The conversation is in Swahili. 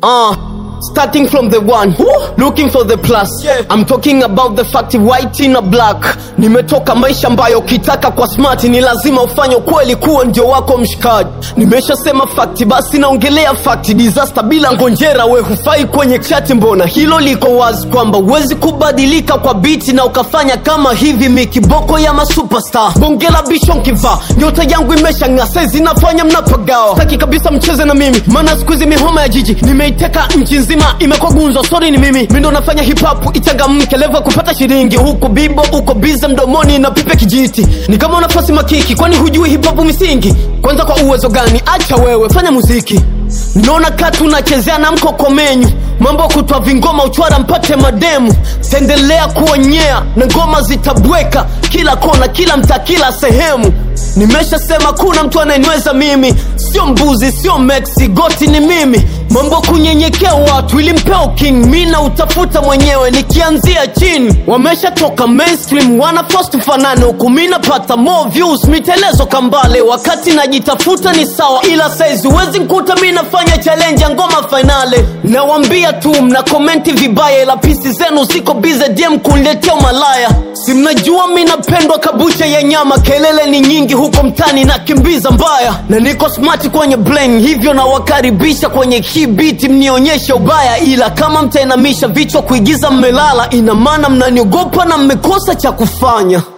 Uh, starting from the one looking for the plus Yeah. I'm talking about the fact white in a black nimetoka maisha ambayo ukitaka kwa smart ni lazima ufanye kweli kuwa ndio wako mshikaji nimeshasema fact basi naongelea fact disaster bila ngonjera we hufai kwenye chati mbona hilo liko wazi kwamba huwezi kubadilika kwa biti na ukafanya kama hivi mikiboko ya masuperstar bongela bishonkiva nyota yangu imeshang'aa saizi nafanya mnapagawa taki kabisa mcheze na mimi maana siku hizi mihoma ya jiji nimeiteka nchi nzima imekuwa gunzo sori ni mimi mi ndo nafanya hip hop ichangamke levo ya kupata shilingi huku bibo uko bize mdomoni na pipe kijiti ni kama unafasi makiki kwani hujui hip hop misingi kwanza kwa uwezo gani acha wewe fanya muziki naona katu unachezea na mkokomenyu mambo ya kutwa vingoma uchwara mpate mademu taendelea kuonyea na ngoma zitabweka kila kona kila mtaa kila sehemu nimeshasema kuna mtu anayenweza mimi sio mbuzi sio mexi goti ni mimi mambo kunyenyekea watu ili mpeo king mi na utafuta mwenyewe nikianzia chini wameshatoka mainstream wanafost tufanane huku mi napata more views mitelezo kambale wakati najitafuta ni sawa ila saizi huwezi nkuta mi nafanya challenge ya ngoma fainale nawambia tu mna komenti vibaya ila pisi zenu ziko bize dm kunletea malaya si mnajua mi napendwa kabucha ya nyama kelele ni nyingi huko mtani na kimbiza mbaya na niko smart kwenye brain hivyo nawakaribisha kwenye hii biti mnionyeshe ubaya ila kama mtainamisha vichwa kuigiza mmelala ina maana mnaniogopa na mmekosa cha kufanya